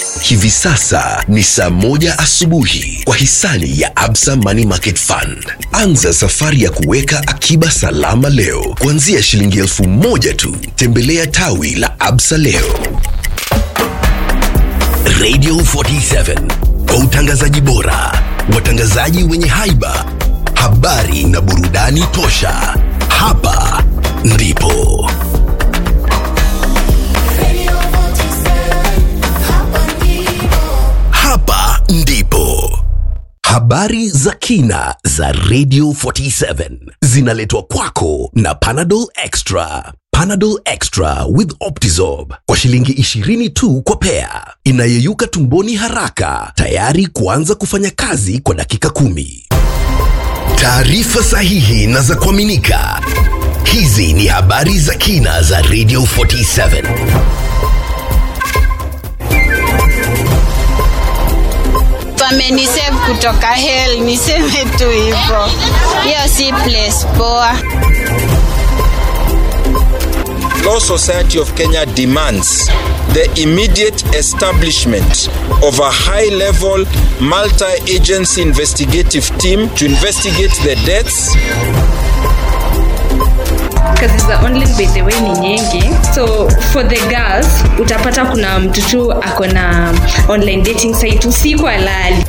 Hivi sasa ni saa moja asubuhi kwa hisani ya Absa Money Market Fund. Anza safari ya kuweka akiba salama leo kuanzia shilingi elfu moja tu. Tembelea tawi la Absa leo. Radio 47 kwa utangazaji bora, watangazaji wenye haiba, habari na burudani tosha. Hapa ndipo hapa ndipo habari za kina za Radio 47 zinaletwa kwako na Panadol Extra. Panadol Extra with Optizorb kwa shilingi 20 tu kwa pea, inayeyuka tumboni haraka, tayari kuanza kufanya kazi kwa dakika kumi. Taarifa sahihi na za kuaminika. Hizi ni habari za kina za Radio 47. wamenisave kutoka hell, niseme tu hivyo. Hiyo si place poa. Law Society of Kenya demands the immediate establishment of a high level multi agency investigative team to investigate the deaths kazi za online by the way ni nyingi so for the girls utapata kuna mtu tu ako na online dating site usiku alali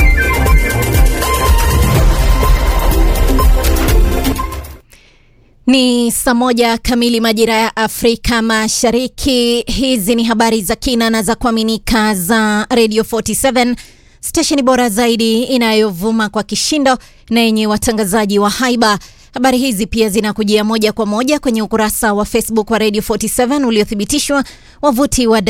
Ni saa moja kamili majira ya Afrika Mashariki. Hizi ni habari za kina na za kuaminika za Radio 47 stesheni bora zaidi inayovuma kwa kishindo na yenye watangazaji wa haiba. Habari hizi pia zinakujia moja kwa moja kwenye ukurasa wa Facebook wa Radio 47 uliothibitishwa, wavuti wa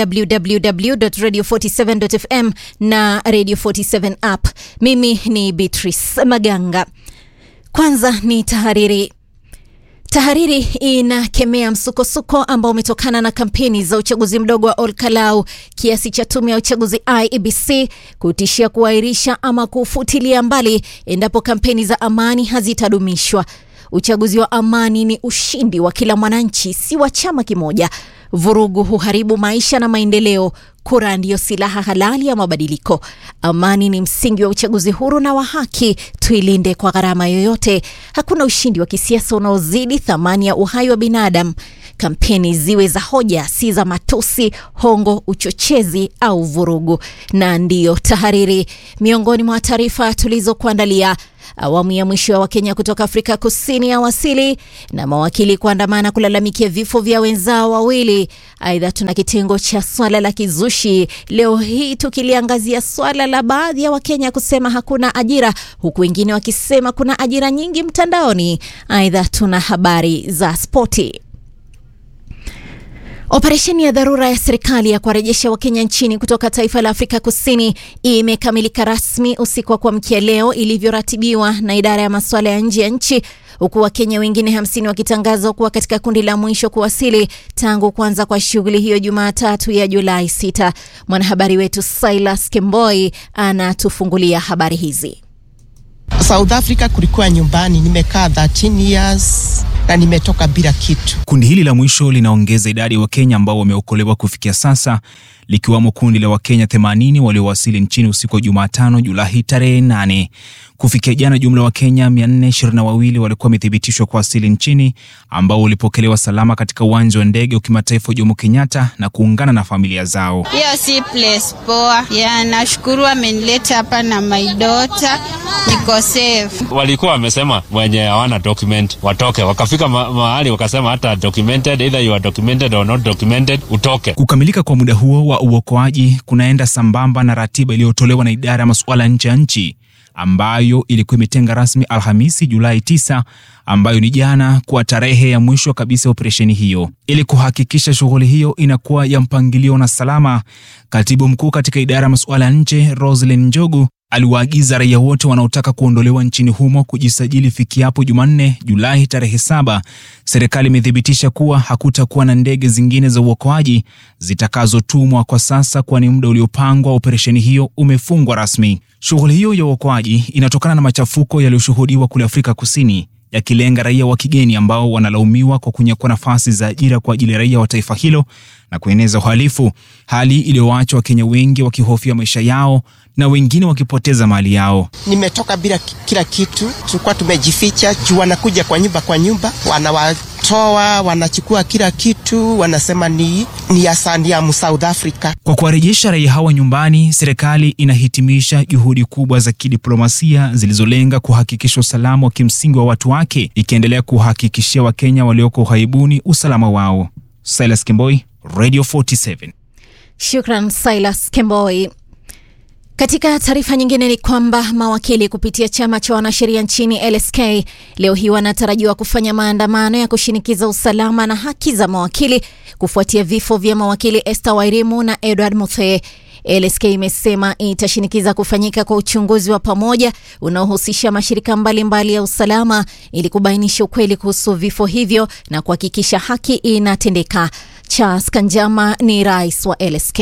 www.radio47.fm na Radio 47 app. Mimi ni Beatrice Maganga. Kwanza ni tahariri. Tahariri inakemea msukosuko ambao umetokana na kampeni za uchaguzi mdogo wa Olkalau kiasi cha tume ya uchaguzi IEBC kutishia kuahirisha ama kufutilia mbali endapo kampeni za amani hazitadumishwa. Uchaguzi wa amani ni ushindi wa kila mwananchi, si wa chama kimoja. Vurugu huharibu maisha na maendeleo. Kura ndiyo silaha halali ya mabadiliko. Amani ni msingi wa uchaguzi huru na wa haki. Tuilinde kwa gharama yoyote. Hakuna ushindi wa kisiasa unaozidi thamani ya uhai wa binadamu. Kampeni ziwe za hoja, si za matusi, hongo, uchochezi au vurugu. Na ndiyo tahariri, miongoni mwa taarifa tulizokuandalia Awamu ya mwisho ya Wakenya kutoka Afrika Kusini ya wasili na mawakili kuandamana kulalamikia vifo vya wenzao wawili. Aidha, tuna kitengo cha swala la kizushi leo hii tukiliangazia swala la baadhi ya Wakenya kusema hakuna ajira, huku wengine wakisema kuna ajira nyingi mtandaoni. Aidha, tuna habari za spoti. Operesheni ya dharura ya serikali ya kuwarejesha Wakenya nchini kutoka taifa la Afrika Kusini imekamilika rasmi usiku wa kuamkia leo ilivyoratibiwa na idara ya masuala ya nje ya nchi, huku Wakenya wengine hamsini wakitangazwa kuwa katika kundi la mwisho kuwasili tangu kuanza kwa shughuli hiyo Jumatatu ya Julai 6. Mwanahabari wetu Silas Kemboi anatufungulia habari hizi. South Africa kulikuwa nyumbani, nimekaa 13 years na nimetoka bila kitu. Kundi hili la mwisho linaongeza idadi ya Wakenya ambao wameokolewa kufikia sasa, likiwamo kundi la Wakenya 80 waliowasili nchini usiku wa Jumatano Julai tarehe 8. Kufikia jana, jumla wa Wakenya 422 walikuwa wamethibitishwa kuwasili nchini, ambao walipokelewa salama katika uwanja wa ndege wa kimataifa wa Jomo Kenyatta na kuungana na familia zao. Hiyo si place poa. Ya, nashukuru amenileta hapa na my daughter, niko safe. walikuwa wamesema wenye hawana document watoke, wakafika ma mahali wakasema hata documented, either you are documented or not documented, utoke. Kukamilika kwa muda huo wa uokoaji kunaenda sambamba na ratiba iliyotolewa na idara ya masuala nje ya nchi ambayo ilikuwa imetenga rasmi Alhamisi Julai 9 ambayo ni jana kuwa tarehe ya mwisho kabisa ya operesheni hiyo. Ili kuhakikisha shughuli hiyo inakuwa ya mpangilio na salama, katibu mkuu katika idara ya masuala ya nje Roslyn Njogu aliwaagiza raia wote wanaotaka kuondolewa nchini humo kujisajili fikiapo Jumanne Julai tarehe saba. Serikali imethibitisha kuwa hakutakuwa na ndege zingine za uokoaji zitakazotumwa kwa sasa, kwani muda uliopangwa wa operesheni hiyo umefungwa rasmi. Shughuli hiyo ya uokoaji inatokana na machafuko yaliyoshuhudiwa kule Afrika Kusini yakilenga raia wa kigeni ambao wanalaumiwa kwa kunyakua nafasi za ajira kwa ajili ya raia wa taifa hilo na kueneza uhalifu, hali iliyowacha Wakenya wengi wakihofia maisha yao na wengine wakipoteza mali yao. Nimetoka bila ki- kila kitu, tulikuwa tumejificha juu wanakuja kwa nyumba kwa nyumba, wanawatoa, wanachukua kila kitu, wanasema ni, ni asaniamu South Africa. Kwa kuwarejesha raia hawa nyumbani, serikali inahitimisha juhudi kubwa za kidiplomasia zilizolenga kuhakikisha usalama wa kimsingi wa watu wake, ikiendelea kuhakikishia Wakenya walioko ughaibuni usalama wao. Silas Kimboi, Radio 47. Shukran Silas Kemboi. Katika taarifa nyingine ni kwamba mawakili kupitia chama cha wanasheria nchini LSK leo hii wanatarajiwa kufanya maandamano ya kushinikiza usalama na haki za mawakili kufuatia vifo vya mawakili Esther Wairimu na Edward Muthee. LSK imesema itashinikiza kufanyika kwa uchunguzi wa pamoja unaohusisha mashirika mbalimbali mbali ya usalama ili kubainisha ukweli kuhusu vifo hivyo na kuhakikisha haki inatendeka. Charles Kanjama ni rais wa LSK.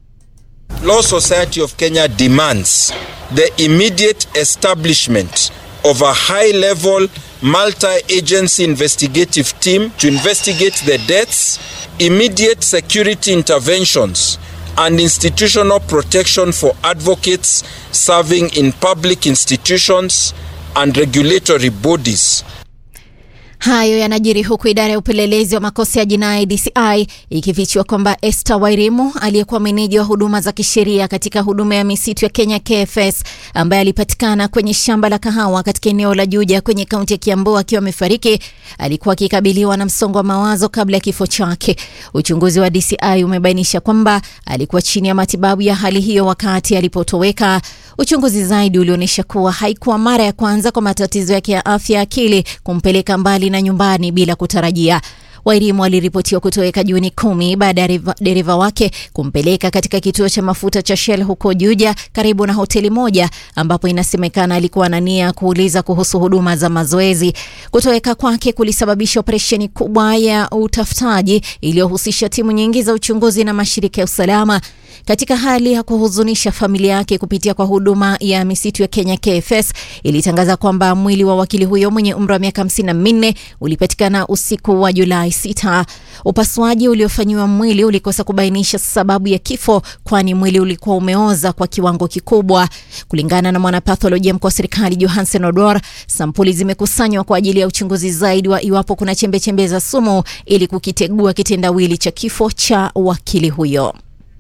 Law Society of Kenya demands the immediate establishment of a high level multi agency investigative team to investigate the deaths, immediate security interventions, and institutional protection for advocates serving in public institutions and regulatory bodies. Hayo yanajiri huku idara ya upelelezi wa makosa ya jinai DCI ikifichua kwamba Esther Wairimu aliyekuwa meneja wa huduma za kisheria katika huduma ya misitu ya Kenya KFS, ambaye alipatikana kwenye shamba la kahawa katika eneo la Juja kwenye kaunti ya Kiambu akiwa amefariki, alikuwa akikabiliwa na msongo wa mawazo kabla ya kifo chake. Uchunguzi wa DCI umebainisha kwamba alikuwa chini ya matibabu ya hali hiyo wakati alipotoweka. Uchunguzi zaidi ulionyesha kuwa haikuwa mara ya kwanza kwa matatizo yake ya afya ya akili kumpeleka mbali na nyumbani bila kutarajia. Wairimu aliripotiwa kutoweka Juni kumi baada ya dereva- dereva wake kumpeleka katika kituo cha mafuta cha Shell huko Juja karibu na hoteli moja ambapo inasemekana alikuwa na nia ya kuuliza kuhusu huduma za mazoezi. Kutoweka kwake kulisababisha operesheni kubwa ya utafutaji iliyohusisha timu nyingi za uchunguzi na mashirika ya usalama. Katika hali ya kuhuzunisha, familia yake kupitia kwa huduma ya misitu ya Kenya KFS ilitangaza kwamba mwili wa wakili huyo mwenye umri wa miaka hamsini na minne ulipatikana usiku wa Julai 6. Upasuaji uliofanyiwa mwili ulikosa kubainisha sababu ya kifo, kwani mwili ulikuwa umeoza kwa kiwango kikubwa. Kulingana na mwanapatholojia mkuu wa serikali Johansen Odor, sampuli zimekusanywa kwa ajili ya uchunguzi zaidi wa iwapo kuna chembechembe za sumu ili kukitegua kitendawili cha kifo cha wakili huyo.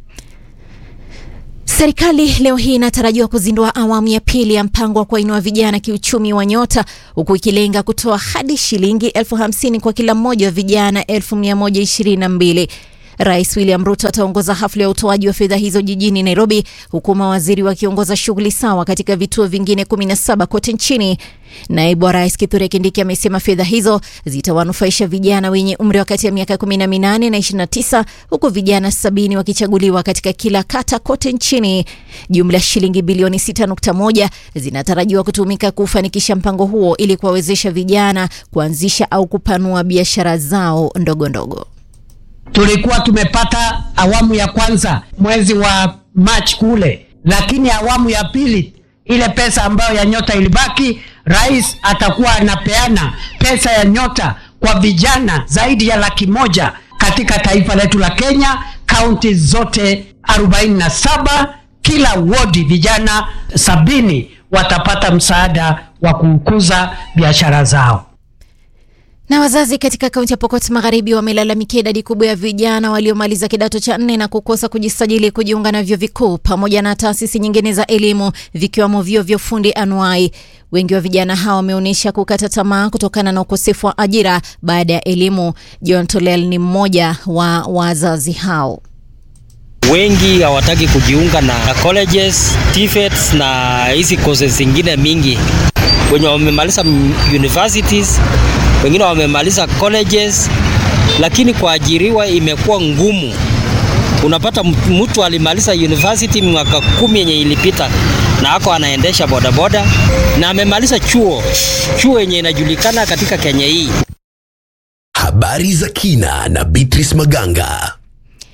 Serikali leo hii inatarajiwa kuzindua awamu ya pili ya mpango wa kuwainua vijana kiuchumi wa Nyota, huku ikilenga kutoa hadi shilingi elfu hamsini kwa kila mmoja wa vijana elfu mia moja ishirini na mbili. Rais William Ruto ataongoza hafla ya utoaji wa fedha hizo jijini Nairobi, huku mawaziri wakiongoza shughuli sawa katika vituo vingine 17 kote nchini. Naibu wa rais Kithure Kindiki amesema fedha hizo zitawanufaisha vijana wenye umri wa kati ya miaka 18 na 29 huku vijana sabini wakichaguliwa katika kila kata kote nchini. Jumla ya shilingi bilioni 6.1 zinatarajiwa kutumika kufanikisha mpango huo ili kuwawezesha vijana kuanzisha au kupanua biashara zao ndogo ndogo. tulikuwa tumepata awamu ya kwanza mwezi wa March kule, lakini awamu ya pili ile pesa ambayo ya nyota ilibaki, rais atakuwa anapeana pesa ya nyota kwa vijana zaidi ya laki moja katika taifa letu la Kenya, kaunti zote 47 kila wodi vijana sabini watapata msaada wa kukuza biashara zao. Na wazazi katika kaunti ya Pokot Magharibi wamelalamikia idadi kubwa ya vijana waliomaliza kidato cha nne na kukosa kujisajili kujiunga na vyuo vikuu pamoja na taasisi nyingine za elimu vikiwemo vyuo vya ufundi anuai. Wengi wa vijana hawa wameonyesha kukata tamaa kutokana na ukosefu wa ajira baada ya elimu. John Tolel ni mmoja wa wazazi hao. wengi hawataki kujiunga na colleges, TVETs na hizi courses zingine mingi. Wenye wamemaliza m- universities, wengine wamemaliza colleges, lakini kuajiriwa imekuwa ngumu. Unapata mtu- mtu alimaliza university mwaka kumi yenye ilipita na ako anaendesha bodaboda na amemaliza chuo chuo yenye inajulikana katika Kenya hii. Habari za kina na Beatrice Maganga.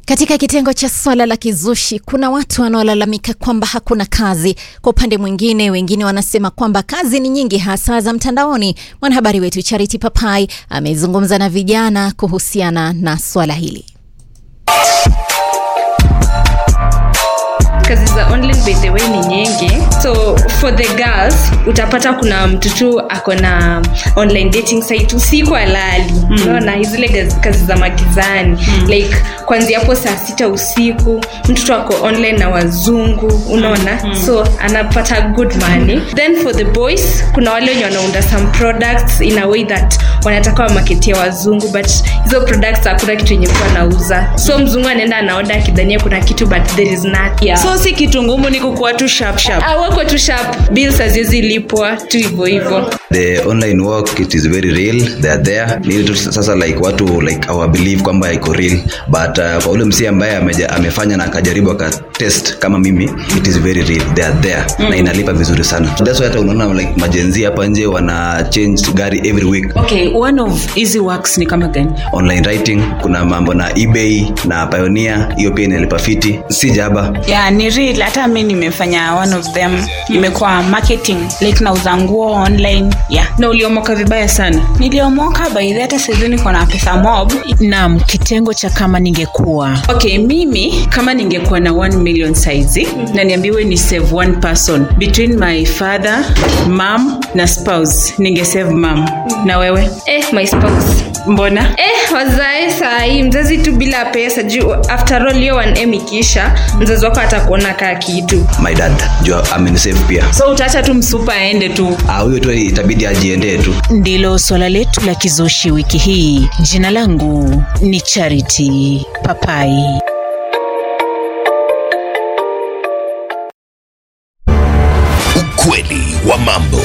Katika kitengo cha swala la kizushi, kuna watu wanaolalamika kwamba hakuna kazi. Kwa upande mwingine, wengine wanasema kwamba kazi ni nyingi, hasa za mtandaoni. Mwanahabari wetu Charity Papai amezungumza na vijana kuhusiana na swala hili. kazi za online by the way ni nyingi so for the girls utapata kuna mtu tu ako na online dating site usiku alali mm. unaona zile gaz- kazi za magizani mm. like kwanzia hapo saa sita usiku mtoto ako online na wazungu unaona mm. so anapata good money then for the boys kuna wale wenye wanaunda some products in a way that wanataka wamaketia wazungu but hizo products hakuna kitu yenye kuwa nauza so mzungu anaenda anaoda akidhania kuna kitu but there is not yeah. so si kitu ngumu ni kukuwa tu sharp sharp Ah, wako tu sharp bills haziwezi lipwa tu hivyo hivyo the online work it is very real they are there ni ile tu sasa like watu like our believe kwamba iko real but uh, kwa ule msi ambaye ameja, amefanya na akajaribu akatest kama mimi it is very real they are there mm. na inalipa vizuri sana that's why hata unaona like majenzi hapa nje wana change gari every week okay one of easy works ni kama gani online writing kuna mambo na ebay na pioneer hiyo pia inalipa fiti si jaba yeah ni real hata mi nimefanya one of them imekuwa marketing like nauza nguo online yeah na uliomoka vibaya sana niliomoka baidhi hata saizi niko na pesa mob nam kitengo cha kama ningekuwa okay mimi kama ningekuwa na 1 million saizi na niambiwe ni save one person between my father mam na spouse ninge save mam na wewe eh, my spouse mbona eh, wazae sahii mzazi tu bila pesa juu after all hiyo 1m ikisha mzazi wako atakuona kaa kitu my dad juu amenisave pia so utaacha tu msupa aende tu Ah, huyo tu itabidi ajiendee tu ndilo swala letu la kizushi wiki hii jina langu ni charity papai Ukweli wa mambo.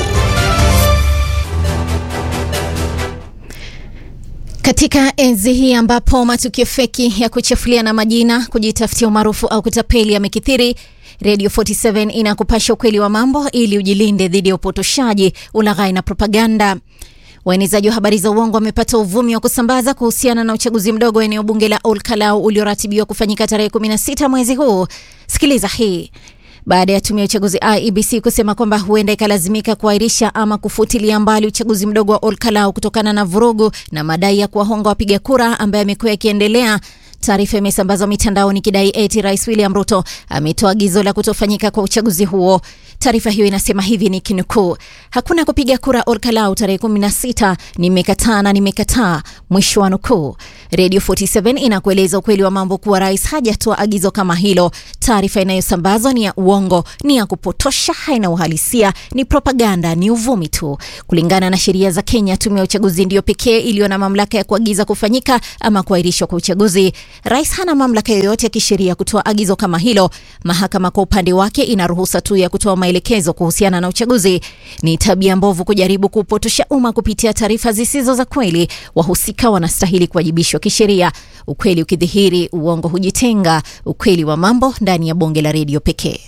Katika enzi hii ambapo matukio feki ya kuchafuliana majina, kujitafutia umaarufu au kutapeli yamekithiri, Radio 47 inakupasha ukweli wa mambo ili ujilinde dhidi ya upotoshaji, ulaghai na propaganda. Waenezaji wa habari za uongo wamepata uvumi wa kusambaza kuhusiana na uchaguzi mdogo wa eneo bunge la Ol Kalou ulioratibiwa kufanyika tarehe 16 mwezi huu. Sikiliza hii baada ya tume ya uchaguzi IEBC kusema kwamba huenda ikalazimika kuahirisha ama kufutilia mbali uchaguzi mdogo wa Ol Kalou kutokana na vurugu na madai ya kuwahonga wapiga kura ambaye amekuwa yakiendelea. Taarifa imesambazwa mitandaoni ikidai eti Rais William Ruto ametoa agizo la kutofanyika kwa uchaguzi huo. Taarifa hiyo inasema hivi ni kinukuu: hakuna kupiga kura Ol Kalou tarehe 16, nimekataa na nimekataa, mwisho wa nukuu. Radio 47 inakueleza ukweli wa mambo kuwa rais hajatoa agizo kama hilo. Taarifa inayosambazwa ni ya uongo, ni ya kupotosha, haina uhalisia, ni propaganda, ni uvumi tu. Kulingana na sheria za Kenya, tume ya uchaguzi ndiyo pekee iliyo na mamlaka ya kuagiza kufanyika ama kuahirishwa kwa uchaguzi. Rais hana mamlaka yoyote ya kisheria kutoa agizo kama hilo. Mahakama kwa upande wake ina ruhusa tu ya kutoa maelekezo kuhusiana na uchaguzi. Ni tabia mbovu kujaribu kupotosha umma kupitia taarifa zisizo za kweli. Wahusika wanastahili kuwajibishwa kisheria. Ukweli ukidhihiri, uongo hujitenga. Ukweli wa mambo ndani ya bonge la redio pekee.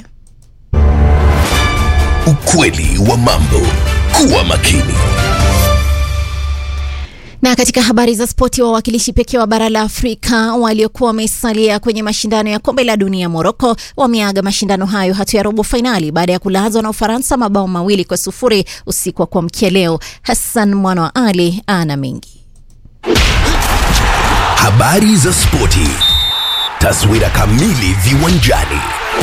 Ukweli wa mambo. Kuwa makini. Na katika habari za spoti, wawakilishi pekee wa bara la Afrika waliokuwa wamesalia kwenye mashindano ya kombe la dunia Moroko wameaga mashindano hayo hatua ya robo fainali baada ya kulazwa na Ufaransa mabao mawili kwa sufuri usiku wa kuamkia leo. Hassan mwana wa Ali ana mengi. Habari za spoti. Taswira kamili viwanjani.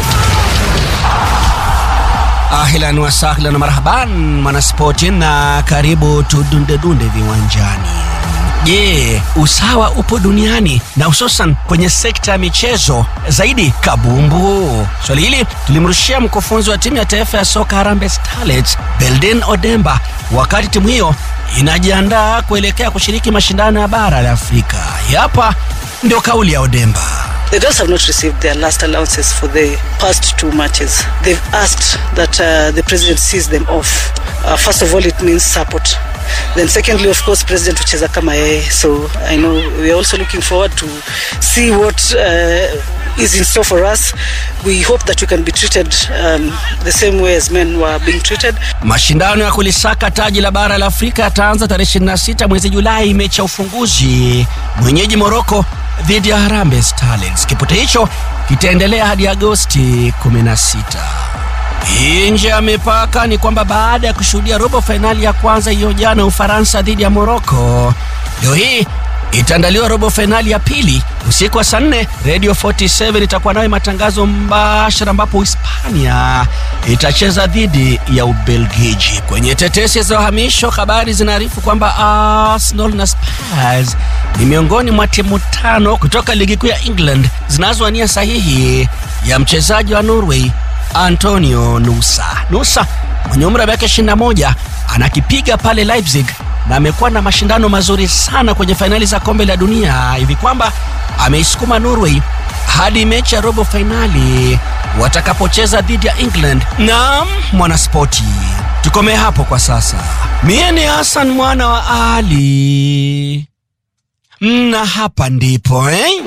Ahlan wa sahlan wa marhaban mwanaspoti, na karibu tudundedunde viwanjani. Je, usawa upo duniani na hususan kwenye sekta ya michezo zaidi kabumbu? Swali hili tulimrushia mkufunzi wa timu ya taifa ya soka Harambee Starlets Belden Odemba wakati timu hiyo inajiandaa kuelekea kushiriki mashindano ya bara la Afrika. Hapa ndio kauli ya Odemba. The girls have not received their last allowances for the past two matches. They've asked that uh, the president sees them off. Uh, first of all, it means support. Then secondly, of course, president ucheza kama yeye. So I know we are also looking forward to see what uh, is in store for us. We hope that we can be treated um, the same way as men were being treated. Mashindano ya kulisaka taji la bara la Afrika yataanza tarehe 26 mwezi Julai, mechi ya ufunguzi. Mwenyeji Moroko dhidi ya Harambee Starlets. Kipute hicho kitaendelea hadi Agosti 16. Nje ya mipaka ni kwamba baada ya kushuhudia robo fainali ya kwanza hiyo jana Ufaransa dhidi ya Moroko, leo hii itaandaliwa robo fainali ya pili usiku wa saa nne. Radio 47 itakuwa nayo matangazo mbashara, ambapo Hispania itacheza dhidi ya Ubelgiji. Kwenye tetesi za uhamisho, habari zinaarifu kwamba Arsenal na Spurs ni miongoni mwa timu tano kutoka ligi kuu ya England zinazowania sahihi ya mchezaji wa Norway Antonio Nusa. Nusa mwenye umri wa miaka 21 anakipiga pale Leipzig na amekuwa na mashindano mazuri sana kwenye fainali za kombe la dunia hivi kwamba ameisukuma Norway hadi mechi ya robo fainali watakapocheza dhidi ya England. Naam, mwanaspoti, tukomee hapo kwa sasa. Mie ni Hassan mwana wa Ali na hapa ndipo eh?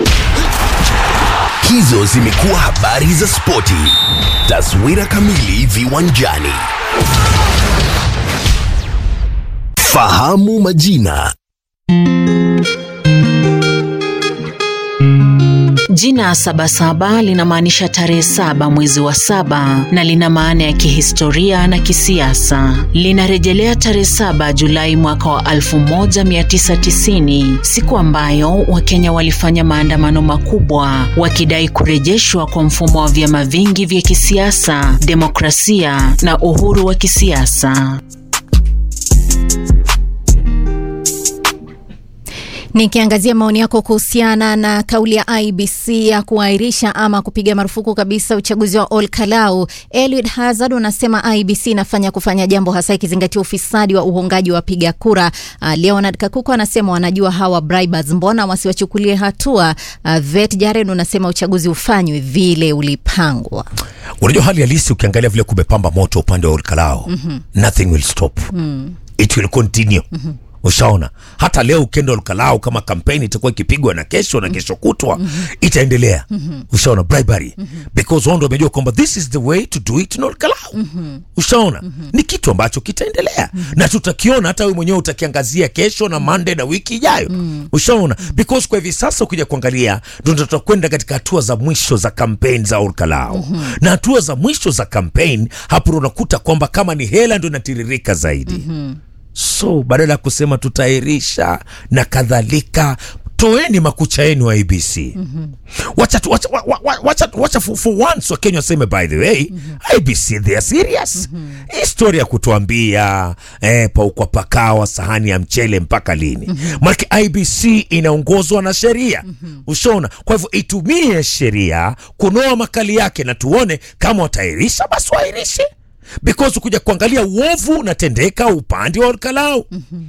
Hizo zimekuwa habari za spoti. Taswira kamili viwanjani. Fahamu majina. Jina Sabasaba linamaanisha tarehe saba mwezi wa saba na lina maana ya kihistoria na kisiasa. Linarejelea tarehe saba Julai mwaka wa 1990, siku ambayo Wakenya walifanya maandamano makubwa wakidai kurejeshwa kwa mfumo wa vyama vingi vya kisiasa, demokrasia na uhuru wa kisiasa. Nikiangazia maoni yako kuhusiana na kauli ya IBC ya kuahirisha ama kupiga marufuku kabisa uchaguzi wa Ol Kalou, Eliud Hazard unasema IBC inafanya kufanya jambo hasa ikizingatia ufisadi wa uhongaji wa wapiga kura. Uh, Leonard Kakuko anasema wanajua hawa bribers, mbona wasiwachukulie hatua? Uh, Vet Jared unasema uchaguzi ufanywe vile ulipangwa. Unajua hali halisi, ukiangalia vile kumepamba moto upande wa Ol Kalou, Mhm. nothing will stop Mm. it will continue ushaona hata leo ukienda Olkalau kama kampeni itakuwa ikipigwa na kesho na kesho kutwa itaendelea ushaona bribery because wao ndio wamejua kwamba this is the way to do it in Olkalau ushaona ni kitu ambacho kitaendelea na tutakiona hata wewe mwenyewe utakiangazia kesho na Monday na wiki ijayo ushaona because kwa hivi sasa ukija kuangalia ndio tutakwenda katika hatua za mwisho za kampeni za Olkalau na hatua za mwisho za kampeni hapo unakuta kwamba kama ni hela ndio inatiririka zaidi so badala ya kusema tutaahirisha na kadhalika toeni makucha yenu wa abc wacha, tu- wacha, wa- wa- wacha, wacha for, for once wakenya waseme by the way ibc they are serious hii story ya kutuambia eh, paukwa pakawa sahani ya mchele mpaka lini manake ibc inaongozwa na sheria ushaona kwa hivyo itumie sheria kunoa makali yake na tuone kama wataahirisha basi waahirishe because ukuja kuangalia uovu unatendeka upande wa Olkalau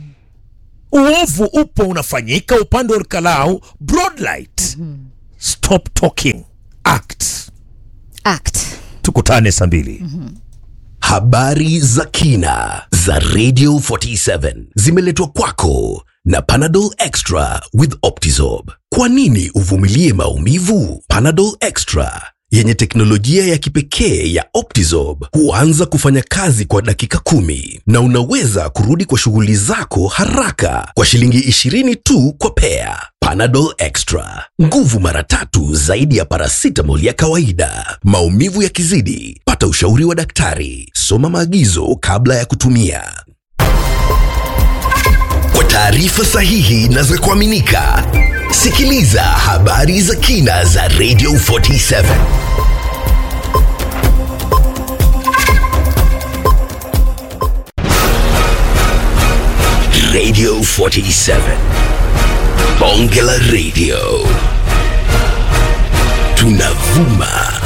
uovu upo unafanyika upande wa Olkalau broad light stop talking act act tukutane saa mbili Habari za kina za Radio 47 zimeletwa kwako na Panadol Extra with Optizorb. Kwa nini uvumilie maumivu? Panadol Extra yenye teknolojia ya kipekee ya Optizorb huanza kufanya kazi kwa dakika kumi na unaweza kurudi kwa shughuli zako haraka kwa shilingi 20 tu kwa pea. Panadol Extra, nguvu mara tatu zaidi ya paracetamol ya kawaida. Maumivu yakizidi, pata ushauri wa daktari. Soma maagizo kabla ya kutumia. Kwa taarifa sahihi na za kuaminika, sikiliza habari za kina za Radio 47. Radio 47. Bonge la Radio. Tunavuma